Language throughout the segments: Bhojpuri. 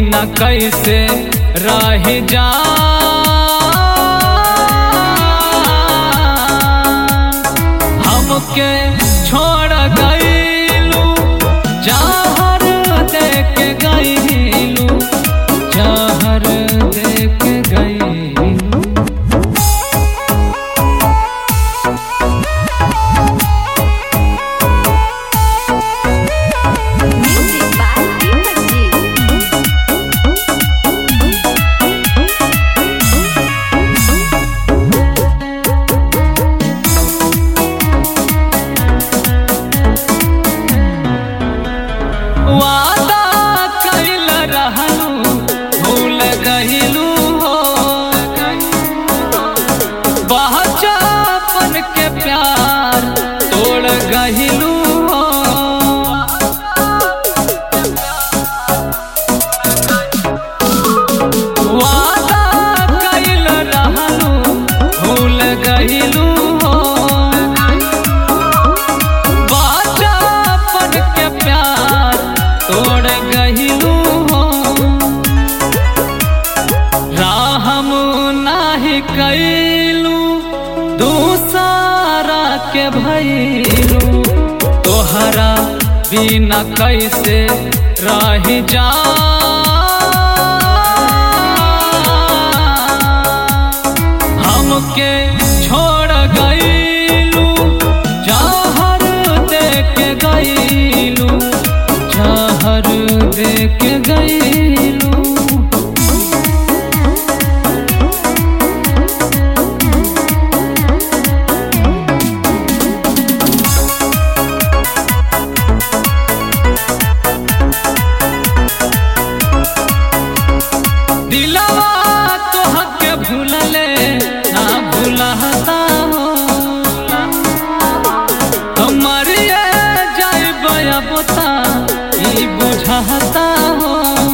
बिना कैसे रह जा हमके छोड़ गईलू जहर देख गईलू जहर देख गईलू Music by Deepak Ji. वादा कैल रहलू भूल गईलू हो बच्चापन के प्यार तोड़ गईलू हो वादा कैल रहलू भूल गईलू हो बच्चापन के प्यार तोड़ गईलू हो राहम नाही कैलू दूसरा के भैलू तोहरा बिना कैसे रह जा हमके छोड़ गईलू जहर देख गईलू जहर देख गईलू दिलवा तोहके भूलले ना भूलता हो हमारिए जाइब बता ई बुझाता हो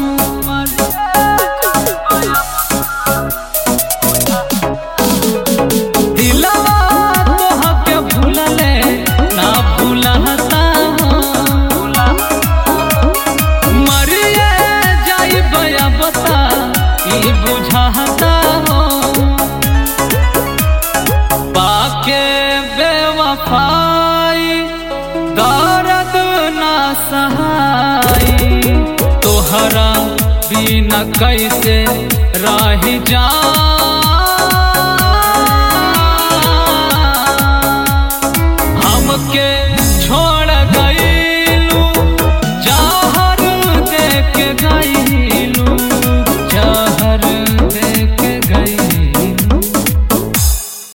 दिलवा तोहके भूलले ना भूलता हो मरिए जाई बया बता ई बुझाता हो पाके बेवफाई दर्द ना सहाई तोहरा बिना कैसे रह जा हमके